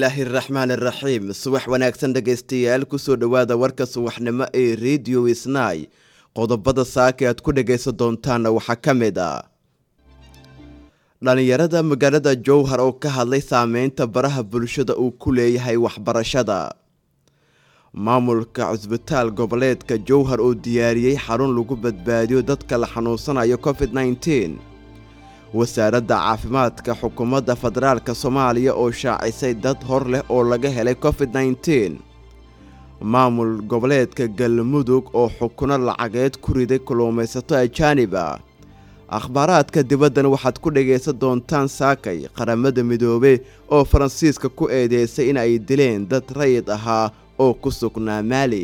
bismillaahi araxmaan araxiim subax wanaagsan dhegaystayaal kusoo dhowaada warka subaxnimo ee radio isnay qodobada saaka aad ku dhagaysan doontaanna waxaa ka mid a dhallinyarada magaalada jowhar oo ka hadlay saameynta baraha bulshada uu ku leeyahay waxbarashada maamulka cusbitaal goboleedka jowhar oo diyaariyey xarun lagu badbaadiyo dadka la xanuunsanayo covid -19 wasaaradda caafimaadka xukuumadda federaalk soomaaliya oo shaacisay dad hor leh oo laga helay covid -19 maamul goboleedka galmudug oo xukuno lacageed ku riday kulluumaysato ajaaniba akhbaaraadka dibaddana waxaad ku dhagaysan doontaan saakay qaramada midoobe oo faransiiska ku eedeysay in ay dileen dad rayid ahaa oo ku sugnaa maali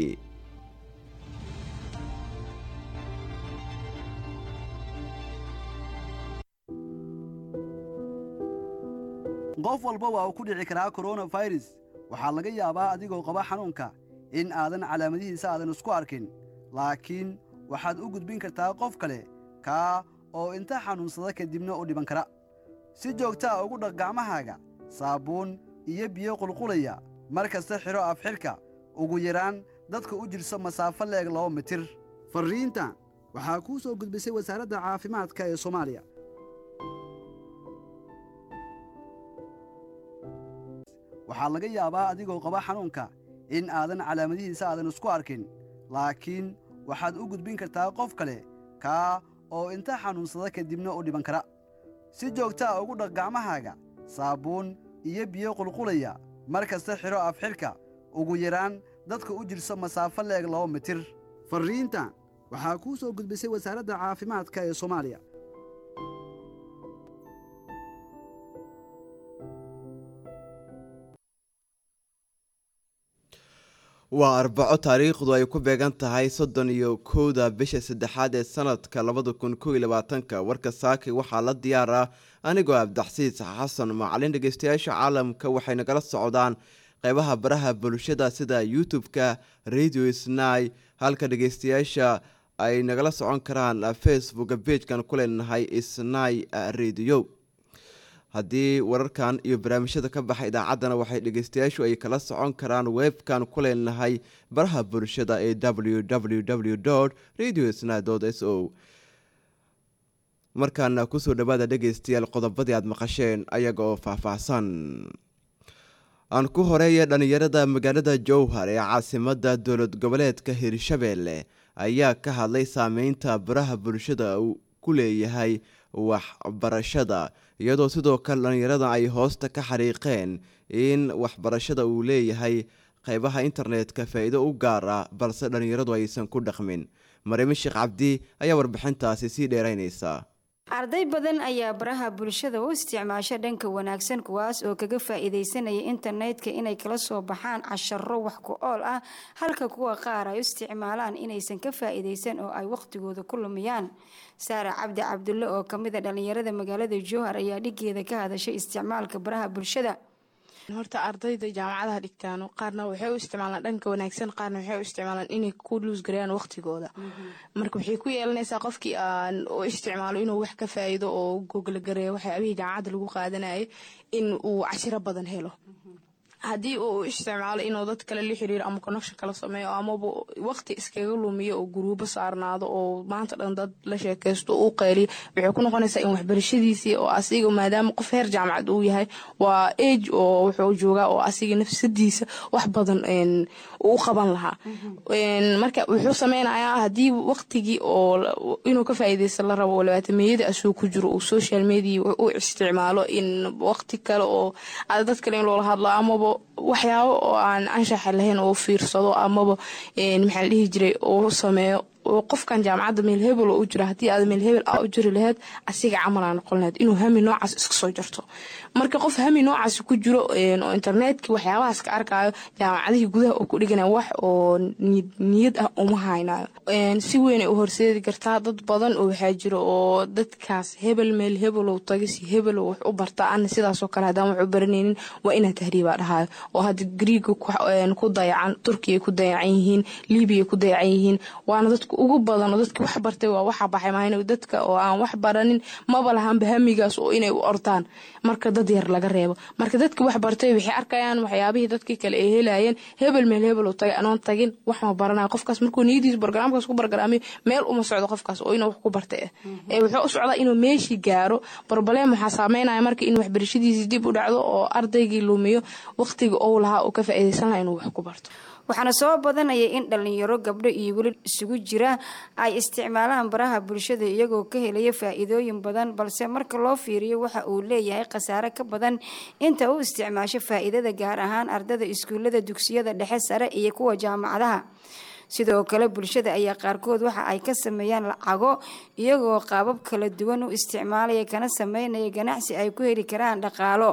qof walba waa uu ku dhici karaa koronafirus waxaa laga yaabaa adigoo qaba xanuunka in aadan calaamadihiisa aadan isku arkin laakiin waxaad u gudbin kartaa qof kale kaa oo inta xanuunsada kadibna u dhiban kara si joogta a ugu dhaq gacmahaaga saabuun iyo biyo qulqulaya mar kasta xidho afxidhka ugu yaraan dadka u jirso masaafo leeg laba mitir farriintan waxaa kuu soo gudbisay wasaaradda caafimaadka ee soomaaliya waxaa laga yaabaa adigoo qaba xanuunka in aadan calaamadihiisa aadan isku arkin laakiin waxaad u gudbin kartaa qof kale kaa oo inta xanuunsada kadibna u dhiban kara si joogta a ugu dhaq gacmahaaga saabuun iyo biyo qulqulaya mar kasta xidho afxidhka ugu yaraan dadka u jirso masaafo leeg laba mitir farriintan waxaa kuu soo gudbisay wasaaradda caafimaadka ee soomaaliya waa arbaco taariikhdu ay ku beegan tahay soddon iyo kowda bisha saddexaad ee sanadka labada kun kow iyo labaatanka warka saaki waxaa la diyaar ah anigoo abdaxsiis xasan macalin dhegeystayaasha caalamka waxay nagala socdaan qeybaha baraha bulshada sida youtube-ka radio snai halka dhegeystayaasha ay nagala socon karaan facebooka beejkan ku leenahay snai radio haddii wararkan iyo barnaamijyada ka baxa idaacaddana waxay dhegeystayaashu ay kala socon karaan webkan ku leenahay baraha bulshada ee w w w radio sna s o markaana kusoo dhawaada dhegeystayaal qodobadii aad maqasheen ayaga oo faahfaahsan aan ku horeeya dhallinyarada magaalada jowhar ee caasimada dowlad goboleedka hirshabeelle ayaa ka hadlay saameynta baraha bulshada uu ku leeyahay waxbarashada iyadoo sidoo kale dhallinyarada ay hoosta ka xariiqeen in waxbarashada uu leeyahay qeybaha internetka faa-iido u gaar ah balse dhallinyaradu aysan ku dhaqmin mariime sheekh cabdi ayaa warbixintaasi sii dheeraynaysa arday badan ayaa baraha bulshada u isticmaasha dhanka wanaagsan kuwaas oo kaga faa-iideysanaya internetka inay kala soo baxaan casharo wax ku ool ah halka kuwa qaar ay u isticmaalaan inaysan ka faa-iideysan oo ay waqtigooda ku lumiyaan saara cabdi cabdulle oo kamid a dhallinyarada magaalada jowhar ayaa dhigeeda ka hadashay isticmaalka baraha bulshada horta ardayda jaamacadaha dhigtaano qaarna waxay u isticmaalaan dhanka wanaagsan qaarna waxay u isticmaalaan inay ku luusgareeyaan waqtigooda marka waxay ku yeelanaysaa qofkii aan u isticmaalo inuu wax ka faa'iido oo goglagareeyo waxyaabihii jaamacadda lagu qaadanayay in uu cashiro badan helo haddii uu isticmaalo inuu dad kale la xiriiro ama connection kala sameeyo amaba waqti iskaga lumiyo oo guruubo saarnaado oo maanta dhan dad la sheekaysto uu qayliyo waxay ku noqonaysaa in waxbarashadiisii oo asiga maadaama qof heer jaamacad uu yahay waa age oo wuxuu joogaa oo asiga nafsadiisa wax badan uu qaban lahaa marka wuxuu sameynayaa haddii waqtigii oo inuu ka faa'iideysta la rabo oo labaatameyada asuu ku jiro uu social media u isticmaalo in waqti kale oo dad kale in loola hadlo amaba waxyaabo oo aan anshaxa lahayn oo fiirsado amaba maxaa la dhihi jiray oo sameeyo oo qofkan jaamacadda meel hebel oo u jira haddii aad meel hebel aa u jiri lahayd asiga camal aa noqon lahayd inuu hami noocaas iska soo jarto marka qof hami noocaas ku jiro oo internetka waxyaabahaas ka arkaayo jaamacadihii gudaha oo ku dhiganaya wax oo niyad ah uma haynayo si weynay u horseedi kartaa dad badan oo waxaa jiro oo dadkaas hebel meel hebelow taga si hebelow wax u barta ana sidaasoo kale haddaan wax u baranaynin waa inaan tahriibaa dhahayo oo hadda griiga ku dayacan turkiya ku dayacan yihiin libiya ku dayacan yihiin waana dadku dadka ugu badan oo dadka wax bartay waa waxa baxay maahin dadka oo aan wax baranin maba lahanba hamigaas oo inay u ortaan marka dad yar laga reebo marka dadka wax bartay waxay arkayaan waxyaabihii dadkii kale ay helayeen hebel meel hebel uu tagay anoon tagin wax ma baranayo qofkaas markuu niyadiisa barnaamijkaas ku bargaraamiyo meel uma socdo qofkaas oo inuu wax ku bartay ah ee wuxuu u socdaa inuu meeshii gaaro barbaleem waxaa saameynaya marka in waxbarashadiisii dib u dhacdo oo ardaygii lumiyo waqtiga ou lahaa uu ka faa'iidaysan lahaa inuu wax ku barto waxaana soo badanaya in dhalinyaro gabdho iyo weli isugu jira ay isticmaalaan baraha bulshada iyagoo ka helaya faa-iidooyin badan balse marka loo fiiriyo waxa uu leeyahay khasaare ka badan inta u isticmaasho faa-iidada gaar ahaan ardada iskuullada dugsiyada dhexe sare iyo kuwa jaamacadaha sidoo kale bulshada ayaa qaarkood waxa ay ka sameeyaan lacago iyagoo qaabab kala duwan u isticmaalaya kana sameynaya ganacsi ay ku heli karaan dhaqaalo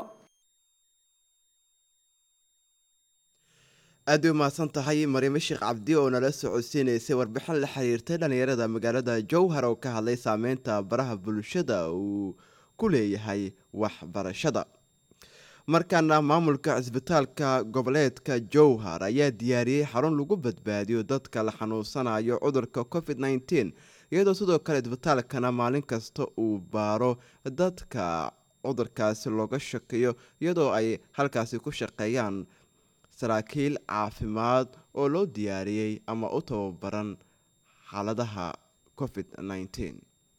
aad bay umahadsan tahay mariime sheekh cabdi oo nala socodsiinaysay warbixin la xiriirtay dhallinyarada magaalada jowhar oo ka hadlay saameynta baraha bulshada uu ku leeyahay waxbarashada markaana maamulka cisbitaalka goboleedka jowhar ayaa diyaariyey xarun lagu badbaadiyo dadka la xanuunsanayo cudurka covid nneteen iyadoo sidoo kale cisbitaalkana maalin kasta uu baaro dadka cudurkaasi looga shakeeyo iyadoo ay halkaasi ku shaqeeyaan saraakiil caafimaad oo loo diyaariyey ama u tababaran xaaladaha covid nneteen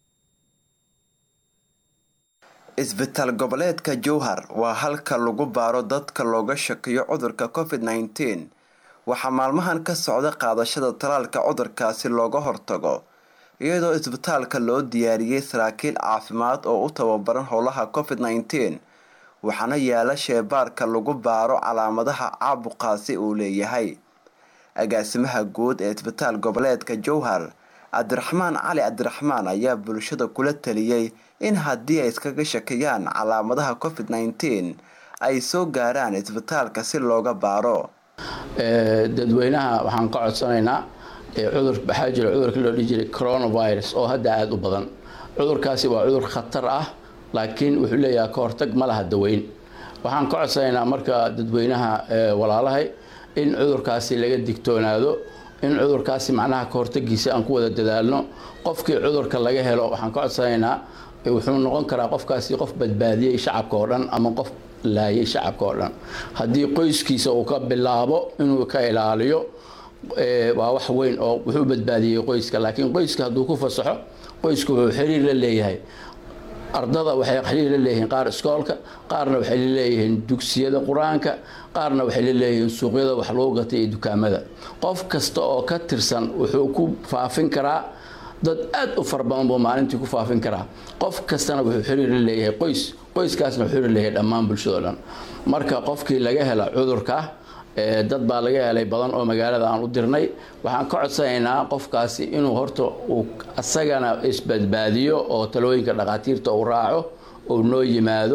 isbitaal goboleedka jowhar waa halka lagu baaro dadka looga shakiyo cudurka covid nneteen waxaa maalmahan ka socda qaadashada talaalka cudurkaasi looga hortago iyadoo isbitaalka loo diyaariyey saraakiil caafimaad oo u tababaran howlaha covid nneteen waxaana yaala sheebaarka lagu baaro calaamadaha caabuqaasi uu leeyahay agaasimaha guud ee isbitaal goboleedka jowhar cabdiraxmaan cali cabdiraxmaan ayaa bulshada kula taliyey in haddii ay iskaga shakiyaan calaamadaha covid nneteen ay soo gaaraan isbitaalka si looga baaro dadweynaha waxaan ka codsanaynaa cudur waxaa jira cudurka loo dhihi jiray coronavirus oo hadda aada u badan cudurkaasi waa cudur khatar ah laakiin wuxuu leeyahay ka hortag ma laha daweyn waxaan ka codsanaynaa marka dadweynaha walaalahay in cudurkaasi laga digtoonaado in cudurkaasi macnaha ka hortagiisa aan ku wada dadaalno qofkii cudurka laga helo waxaan ka codsanaynaa wuxuu noqon karaa qofkaasi qof badbaadiyey shacabka oo dhan ama qof laayay shacabka oo dhan haddii qoyskiisa uu ka bilaabo inuu ka ilaaliyo waa wax weyn oo wuxuu badbaadiyey qoyska laakiin qoyska hadduu ku fasaxo qoysku wuxuu xiriir la leeyahay ardada waxay xiriir la leeyihiin qaar iskoolka qaarna waxay la leeyihiin dugsiyada qur-aanka qaarna waxay la leeyihiin suuqyada wax lagu gatay iyo dukaamada qof kasta oo ka tirsan wuxuu ku faafin karaa dad aada u fara badan buu maalintii ku faafin karaa qof kastana wuxuu xiriir la leeyahay qoys qoyskaasna wuxuu xiriir leeyahay dhammaan bulshado dhan marka qofkii laga hela cudurka dad baa laga helay badan oo magaalada aan u dirnay waxaan ka codsanaynaa qofkaasi inuu horta uu asagana isbadbaadiyo oo talooyinka dhakhaatiirta uu raaco uu noo yimaado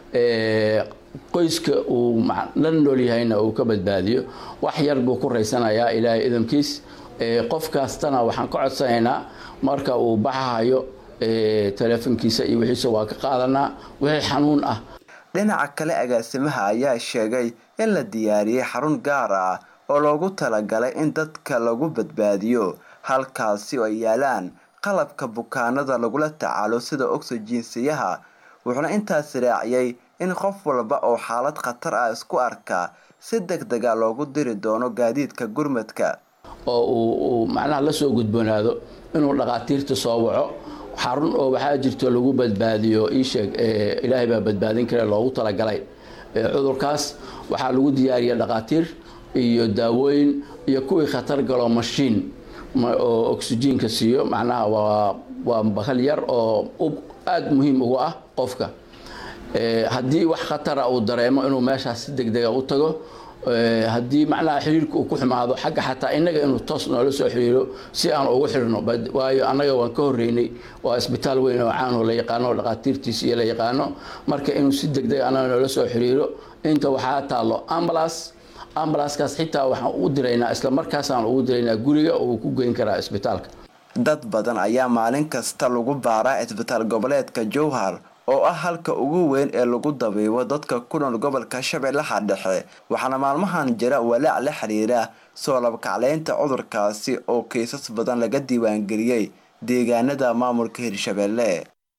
qoyska uu la nool yahayna uu ka badbaadiyo wax yar buu ku raysanayaa ilaahay idamkiis qof kastana waxaan ka codsanaynaa marka uu baxahayo teleefonkiisa iyo wixiisa waa ka qaadanaa wixii xanuun ah dhinaca kale agaasimaha ayaa sheegay in la diyaariyey xarun gaar ah oo loogu talagalay in dadka lagu badbaadiyo halkaasi oo ay yaalaan qalabka bukaanada lagula tacaalo sida oxygensiyaha wuxuuna intaas raaciyey in qof walba oo xaalad khatar ah isku arka si deg dega loogu diri doono gaadiidka gurmadka oo uu macnaha la soo gudboonaado inuu dhakhaatiirta soo waco xarun oo waxaa jirto lagu badbaadiyo iisheeg ilaahay baa badbaadin kare loogu talagalay cudurkaas waxaa lagu diyaariya dhakhaatiir iyo daawooyin iyo kuwii khatar galo mashiin oo oxygenka siiyo macnaha waa waa bakal yar oo aada muhiim ugu ah qofka haddii wax khatara uu dareemo inuu meeshaas si deg dega u tago haddii macnaha xiriirka uu ku xumaado xagga xataa innaga inuu toos noola soo xiriiro si aan ugu xirno waayo annaga waan ka horreynay waa isbitaal weyn oo caanoo la yaqaano dhakhaatiirtiisa iyo la yaqaano marka inuu si deg deg annaga noola soo xiriiro inta waxaa taallo ambulance ambulanskaas xitaa waxaan ugu diraynaa isla markaasaan ugu diraynaa guriga uu ku geyn karaa isbitaalka dad badan ayaa maalin kasta lagu baaraa isbitaal goboleedka jowhar oo ah halka ugu weyn ee lagu dabiibo dadka ku nool gobolka shabeellaha dhexe waxaana maalmahan jira walaac la xiriira soo labkacleynta cudurkaasi oo kiisas badan laga diiwaangeliyey deegaanada maamulka hirshabeelle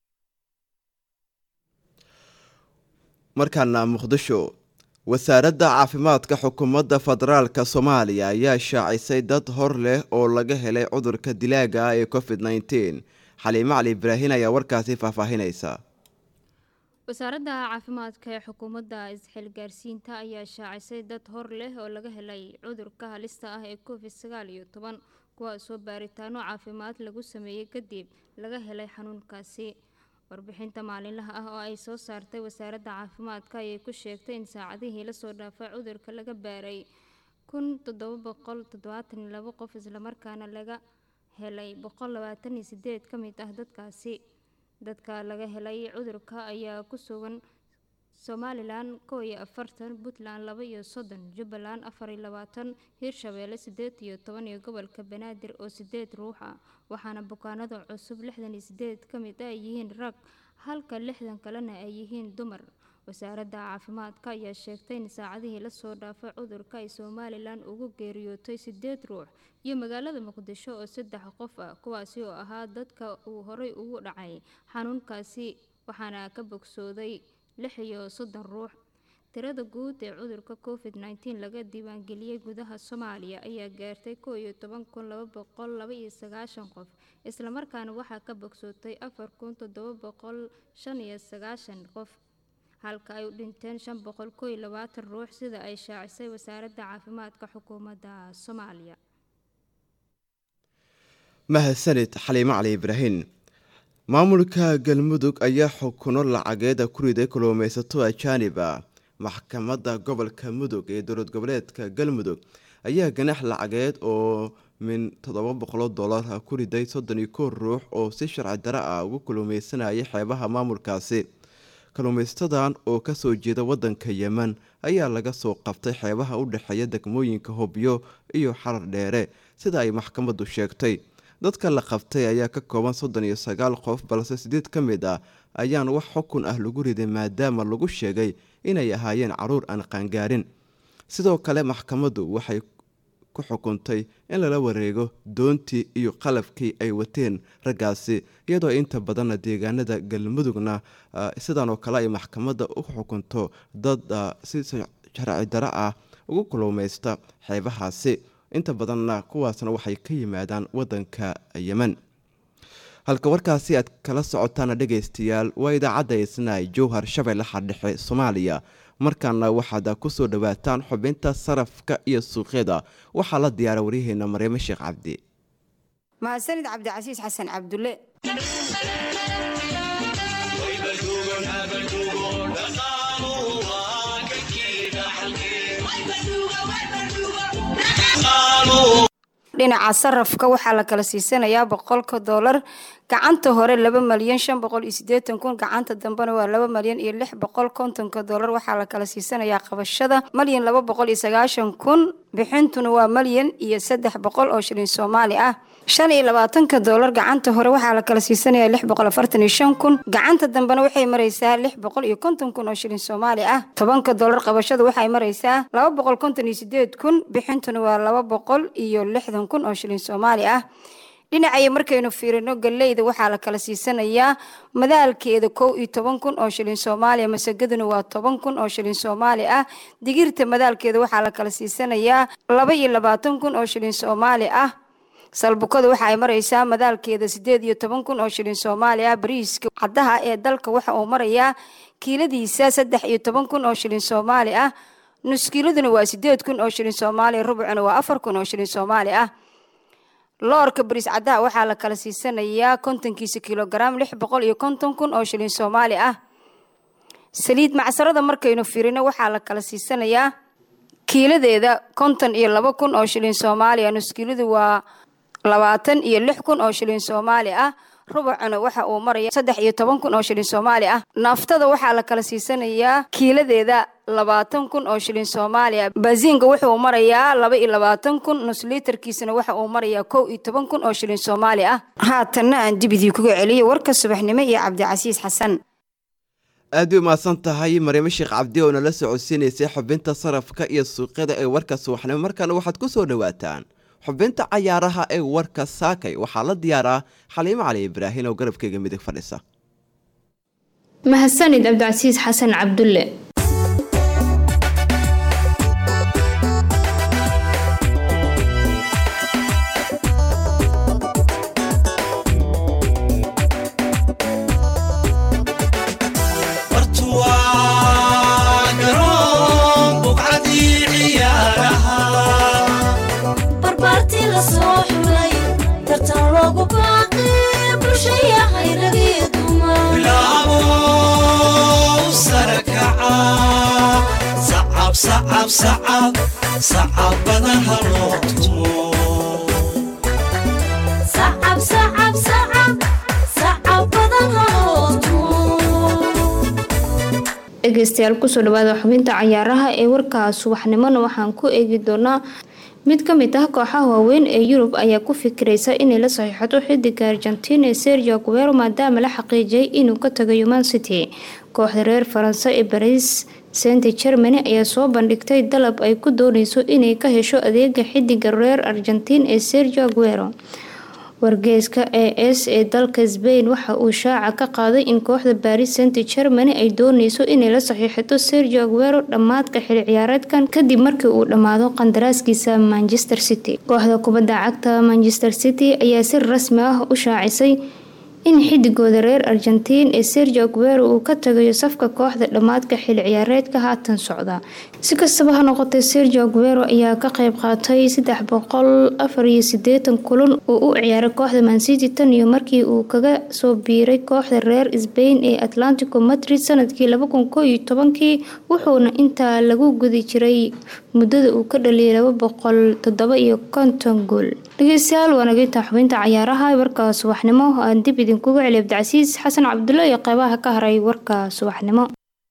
markaana muqdisho wasaaradda caafimaadka xukuumadda federaalka soomaaliya ayaa shaacisay dad hor leh oo laga helay cudurka dilaaga ah ee covid nneteen xaliimo cali ibraahin ayaa warkaasi faahfaahinaysa wasaaradda caafimaadka ee xukuumadda isxilgaarsiinta ayaa shaacisay dad hor leh oo laga helay cudurka halista ah ee covid sagaal iyo toban kuwaasoo baaritaano caafimaad lagu sameeyey kadib laga helay xanuunkaasi warbixinta maalinlaha ah oo ay soo saartay wasaaradda caafimaadka ayay ku sheegtay in saacadihii lasoo dhaafay cudurka laga baaray kun toddoba boqol toddobaatan iyo labo qof islamarkaana laga helay boqol labaatan iyo sideed ka mid ah dadkaasi dadka laga helay cudurka ayaa ku sugan somalilan kow iyo afartan puntland laba iyo soddon jubbaland afar iyo labaatan hiirshabeelle sideed iyo toban iyo gobolka banaadir oo sideed ruux ah waxaana bukaanada cusub lixdan iyo sideed ka mid ay yihiin rag halka lixdan kalena ay yihiin dumar wasaaradda caafimaadka ayaa sheegtay in saacadihii lasoo dhaafay cudurka ay somalilan ugu geeriyootay sideed ruux iyo magaalada muqdisho oo saddex qof ah kuwaasi oo ahaa dadka uu horey ugu dhacay xanuunkaasi waxaana ka bogsooday lix iyo soddon ruux tirada guud ee cudurka covid nneteen laga diiwaangeliyey gudaha soomaaliya ayaa gaartay kow iyo toban kun laba boqol laba iyo sagaashan qof islamarkaana waxaa ka bogsootay afar kun toddoba boqol shan iyo sagaashan qof halka ay u dhinteen shan boqol kow iyo labaatan ruux sida ay shaacisay wasaaradda caafimaadka xukuumadda soomaaliya mahadsanid xaliimo cali ibraahin maamulka galmudug ayaa xukuno lacageeda ku riday kalluumaysato ajaanib ah maxkamadda gobolka mudug ee dowlad goboleedka galmudug ayaa ganax lacageed oo min toddoba boqoloo dollar ku riday soddon iyo kow ruux oo si sharci daro ah ugu kalluumeysanayay xeebaha maamulkaasi kalluumaystadan oo kasoo jeeda wadanka yemen ayaa laga soo qabtay xeebaha u dhexeeya degmooyinka hobyo iyo xarar dheere sida ay maxkamaddu sheegtay dadka la qabtay ayaa ka kooban soddon iyo sagaal qof balse sideed ka mid ah ayaan wax xukun ah lagu riday maadaama lagu sheegay inay ahaayeen caruur aan qaangaarin sidoo kale maxkamaddu waxay ku xukuntay in lala wareego doontii iyo qalabkii ay wateen raggaasi iyadoo inta badanna deegaanada galmudugna sidan oo kale ay maxkamadda u xukunto dad si sharci daro ah ugu kulumeysta xeebahaasi inta badanna kuwaasna waxay ka yimaadaan wadanka yemen halka warkaasi aad kala socotaana dhegaystayaal waa idaacadda isnaay jowhar shabeellaha dhexe soomaaliya markaana waxaad kusoo dhawaataan xubinta sarafka iyo suuqyada waxaa la diyaara waryaheena maryamo sheekh cabdi mahadsanid cabdicasiis xasan cabdulle dhinaca sarafka waxaa la kala siisanayaa boqolka doolar gacanta hore laba malyan shan boqol iyo sideetan kun gacanta dambena waa laba malyan iyo lix boqol kontonka doolar waxaa la kala siisanayaa qabashada malyan laba boqol iyo sagaashan kun bixintuna waa malyan iyo saddex boqol oo shilin soomaali ah shan iyo labaatanka doolar gacanta hore waxaa la kala siisanayaa lix boqol afartan iyo shan kun gacanta dambena waxay maraysaa lix boqol iyo konton kun oo shilin soomaali ah tobanka doolar qabashada waxay maraysaa laba boqol konton iyo sideed kun bixintuna waa laba boqol iyo lixdan kun oo shilin soomaali ah dhinacaya markaynu fiirino galeyda waxaa la kala siisanayaa madaalkeeda kow iyo toban kun oo shilin soomaaliya masagaduna waa toban kun oo shilin soomaali ah digirta madaalkeeda waxaa la kala siisanayaa laba iyo labaatan kun oo shilin soomaali ah salbukada waxa ay maraysaa madaalkeeda sideed iyo toban kun oo shilin soomaali ah bariiska caddaha ee dalka waxa uu marayaa kiiladiisa saddex iyo toban kun oo shilin soomaali ah nuskiiladuna waa sideed kun oo shilin soomaaliya rubucuna waa afar kun oo shilin soomaali ah loorka bariis caddaha waxaa la kala siisanayaa kontonkiisa kilogaram lix boqol iyo konton kun oo shilin soomaali ah saliid macsarada markaynu firino waxaa la kala siisanayaa kiiladeeda konton iyo laba kun oo shilin soomaaliya nuskiiladu waa labaatan iyo lix kun oo shilin soomaali ah rubucuna waxa uu maraya saddex iyo toban kun oo shilin soomaali ah naaftada waxaa la kala siisanayaa kiiladeeda labaatan kun oo shilin soomaaliya baasiinka wuxuu marayaa laba iyo labaatan kun nusliitarkiisana waxa uu marayaa kow iyo toban kun oo shilin soomaali ah haatanna aan dibidii kuga celiyo warka subaxnimo iyo cabdicasiis xasan aad bay umahadsan tahay maryamo sheekh cabdi oo nala socodsiinaysay xubinta sarafka iyo suuqyada ee warka subaxnimo markaana waxaad ku soo dhowaataan xubinta cayaaraha ee warka saakay waxaa la diyaaraa xaliimo cali ibraahin oo garabkeyga midig fadhisa mahadsanid cabdicasiis xasan cabdulle dhegeystayaal kusoo dhawaada xubinta cayaaraha ee warka subaxnimona waxaan ku eegi doonaa mid ka mid ah kooxaha waaweyn ee yurub ayaa ku fikiraysa inay la saxiixato xidiga argentina ee sergio guero maadaama la xaqiijiyay inuu ka tagayo man city kooxda reer faranse ee baris saint germany ayaa soo bandhigtay dalab ay ku dooneyso inay ka hesho adeega xidiga reer argentin ee sergio guero wargeyska e s ee dalka sbain waxa uu shaaca ka qaaday in kooxda baris saint germany ay dooneyso inay la saxiixato sergio aguero dhammaadka xili ciyaareedkan kadib markii uu dhammaado qandaraaskiisa manchester city kooxda kubadda cagta manchester city ayaa si rasmi ah u shaacisay in xidigooda reer argentiin ee sergio aguero uu ka tagayo safka kooxda dhammaadka xili ciyaareedka haatan socda si kastaba ha noqotay sergio aguero ayaa ka qeyb qaatay saddex boqol afar iyo sideetan kulan oo u ciyaaray kooxda mancity tan iyo markii uu kaga soo biiray kooxda reer sbain ee atlantico madrid sanadkii laba kun koo iyo tobankii wuxuuna intaa lagu gudi jiray muddada uu ka dhaliyay laba boqol toddoba iyo konton gool dhegeystayaal waa nageynta xubinta cayaaraha warka subaxnimo aan dib idinkuga celi abdicasiis xasan cabdulle iyo qeybaha ka haray warka subaxnimo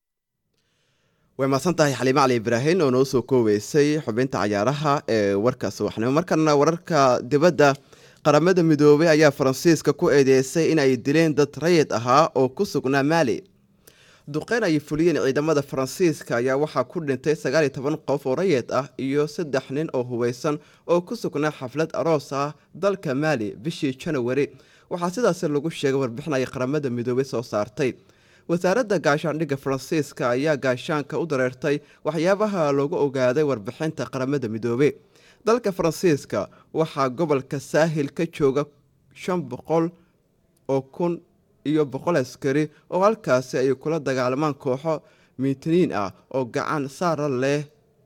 way mahadsan tahay xaliimo cali ibraahin oo noo soo koobeysay xubinta cayaaraha ee warka subaxnimo markana wararka dibadda qaramada midoobay ayaa faransiiska ku eedeysay in ay dileen dad rayid ahaa oo ku sugnaa maali duqeyn ay fuliyeen ciidamada faransiiska ayaa waxaa ku dhintay sagaal iyo toban qof oo rayid ah iyo saddex nin oo hubeysan oo ku sugnaa xaflad aroos ah dalka maali bishii janawari waxaa sidaasi lagu sheegay warbixin ay qaramada midoobay soo saartay wasaaradda gaashaandhigga faransiiska ayaa gaashaanka u dareertay waxyaabaha loogu ogaaday warbixinta qaramada midoobey dalka faransiiska waxaa gobolka saahil ka jooga shan boqol oo kun iyo boqol askari oo halkaasi ay kula dagaalamaan kooxo miitiniin ah oo gacan saara leh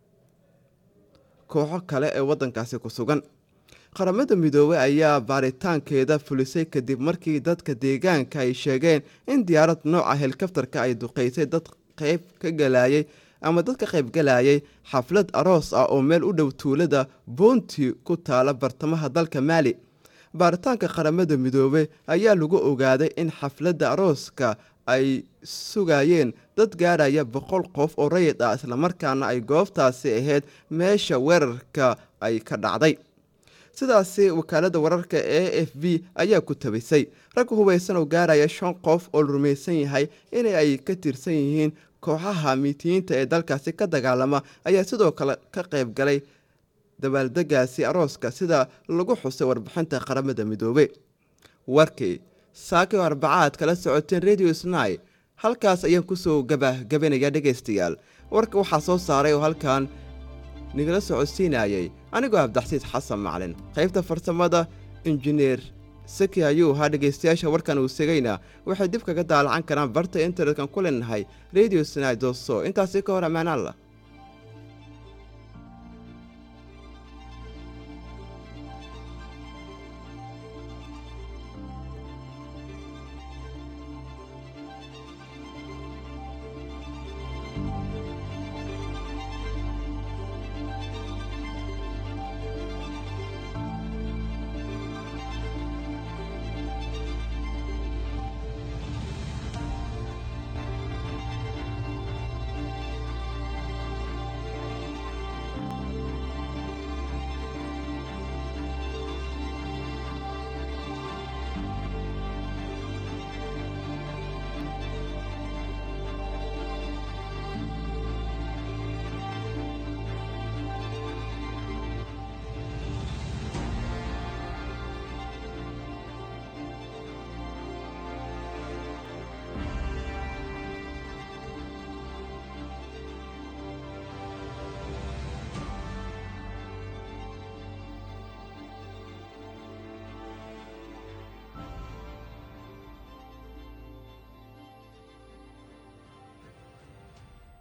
kooxo kale ee waddankaasi ku sugan qaramada midoobey ayaa baaritaankeeda fulisay kadib markii dadka deegaanka ay sheegeen in diyaarad nooca helikaftarka ay duqeysay dad qeyb ka galayay ama dad ka qaybgalayay xaflad aroos ah oo meel u dhow tuulada boonti ku taala bartamaha dalka maali baaritaanka qaramada midoobey ayaa lagu ogaaday in xafladda arooska ay sugayeen dad gaaraya boqol qof oo rayid ah islamarkaana ay goobtaasi ahayd meesha weerarka ay ka dhacday sidaasi wakaalada wararka e f b ayaa ku tabisay rag hubeysan oo gaaraya shan qof oo la rumaysan yahay in ay ka tirsan yihiin kooxaha miitiyiinta ee dalkaasi ka dagaalama ayaa sidoo kale ka qayb galay dabaaldegaasi arooska sida lagu xusay warbixinta qaramada midoobe warkii saaki oo arbacaad kala socoteen radio sny halkaas ayaan kusoo gabagabanaya dhegaystayaal warka waxaa soo saaray oo halkan nigala socodsiinayay anigoo abdaxsiid xasan maclin qaybta farsamada injineer saki ayuu ahaa dhegaystayaasha warkan uu segayna waxay dib kaga daalacan karaan barta internetkan ku leenahay radio sny doso intaasi ka hor ammaan alla